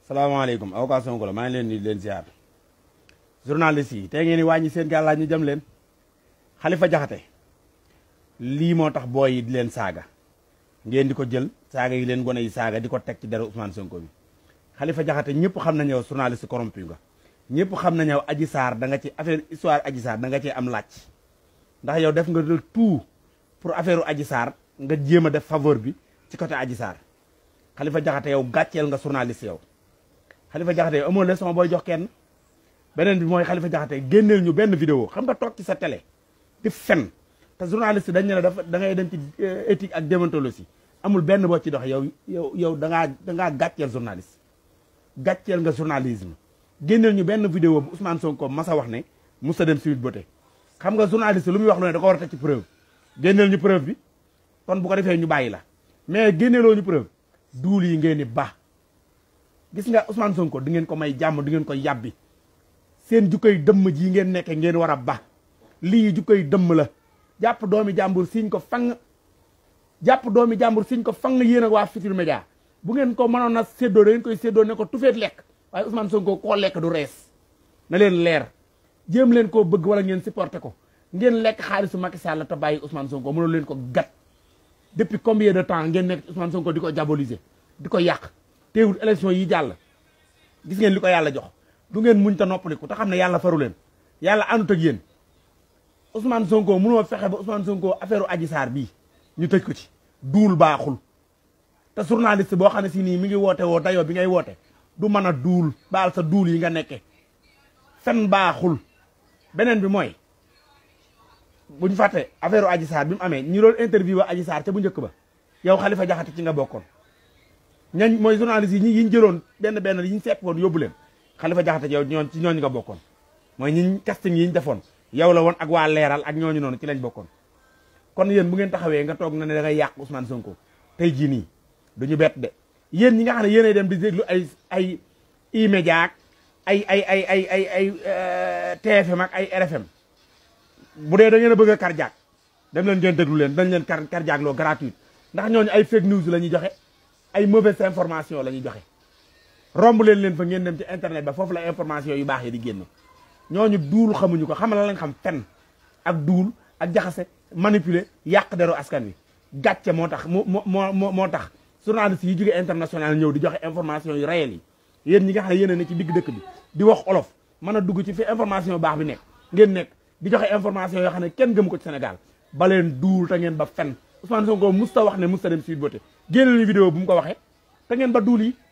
salaamaaleykum avocat Sonko la maa ngi leen di leen ziar journaliste yi tey ngeen di wàññi seen gàllaaj ñu jëm leen Xalifa Jaxate lii moo tax booy yi di leen saaga ngeen di ko jël saaga yi leen gone yi saaga di ko teg ci deru Ousmane Sonko bi Xalifa Jaxate ñëpp xam nañu yow journaliste corrompu nga ñëpp xam nañu yow Adji Sarr da nga ci affaire histoire Adji Sarr da nga ci am laaj ndax yow def nga de tout pour affaire Adji Sarr nga jéem a def faveur bi ci côté Adji Sarr Xalifa Jaxate yow gàcceel nga journaliste yow Xalifa Jaxate yow amoo leçon booy jox kenn beneen bi mooy Xalifa Jaxate génneel ñu benn vidéo xam nga toog ci sa télé di fen te journaliste dañ ne la dafa da ngay dem ci éthique ak déontologie amul benn boo ci dox yow yow yow da ngaa da ngaa gàcceel journaliste gàcceel nga journalisme génneel ñu benn vidéo bu Ousmane Sonko masa wax ne musa dem Sweet Beauté xam nga journaliste lu muy wax lu ne da ko war a teg ci preuve génneel ñu preuve bi kon bu ko defee ñu bàyyi la mais génneeloo ñu preuve duul yi ngeen ni ba gis nga Ousmane Sonko di ngeen ko may jàmm di ngeen ko yàbbi seen jukkoy dëmm ji ngeen nekke ngeen war a ba lii jukkoy dëmm la jàpp doomi jàmbur siñ ko fang jàpp doomi jàmbur siñ ko fang yéen ak waa Futurs Médias bu ngeen ko mënoon a séddoo da ngeen koy séddoo ne ko tufeet lekk waaye Ousmane Sonko koo lekk du rees na leen leer jéem leen koo bëgg wala ngeen supporté ko ngeen lekk xaalisu Macky Sall te bàyyi Ousmane Sonko mënul leen ko gat depuis combien de temps ngeen nekk Ousmane Sonko di ko diaboliser di ko yàq teewul élection yi jàll gis ngeen li ko yàlla jox du ngeen muñ ta noppaliku te xam ne yàlla faru leen yàlla àndut ak yéen Ousmane Sonko mënoo fexe ba Ousmane Sonko affaire Adji Sarr bii ñu tëj ko ci duul baaxul te journaliste boo xam ne si nii mi ngi woote woo dayoo bi ngay woote du mën a duul baal sa duul yi nga nekke fen baaxul beneen bi mooy buñ fàtte affaire Adji Sarr bi mu amee ñi doon interview Adji Sarr ca bu njëkk ba yow Xalifa Jaxate ci nga bokkoon ñañ mooy journaliste yi ñi yi ñu jëloon benn benn yi ñu sepp woon yóbbu leen Xalifa Jaxate yow ñoon ci ñooñu nga bokkoon mooy ñi casting yi ñu defoon yow la woon ak waa leeral ak ñooñu noonu ci lañ bokkoon kon yéen bu ngeen taxawee nga toog na ne da ngay yàq Ousmane Sonko tey jii nii duñu bett de yéen ñi nga xam ne yéenay dem di déglu ay ay E-Media ak ay ay ay ay ay ay TFM ak ay RFM bu dee da ngeen a bëgg a cardiaque dem leen ngeen déglu leen dañ leen car cardiaque loo gratuite ndax ñooñu ay fake news la ñuy joxe ay mauvaise information la ñuy joxe romb leen leen fa ngeen dem ci internet ba foofu la information yu baax yi di génn ñooñu duul xamuñu ko xamal la lañ xam fen ak duul ak jaxase manipuler yàq deru askan wi gàcce moo tax moo moo moo moo tax journaliste yi jóge international ñëw di joxe information yu réel yi yéen ñi nga xam ne yéen a ne ci digg dëkk bi di wax olof mën a dugg ci fi information baax bi nekk ngeen nekk di joxe information yoo xam ne kenn gëmu ko ci Sénégal ba leen duul te ngeen ba fen Ousmane Sonko musta wax ne musta dem Sweet Beauté génne ñu vidéo bu mu ko waxee te ngeen ba duul yi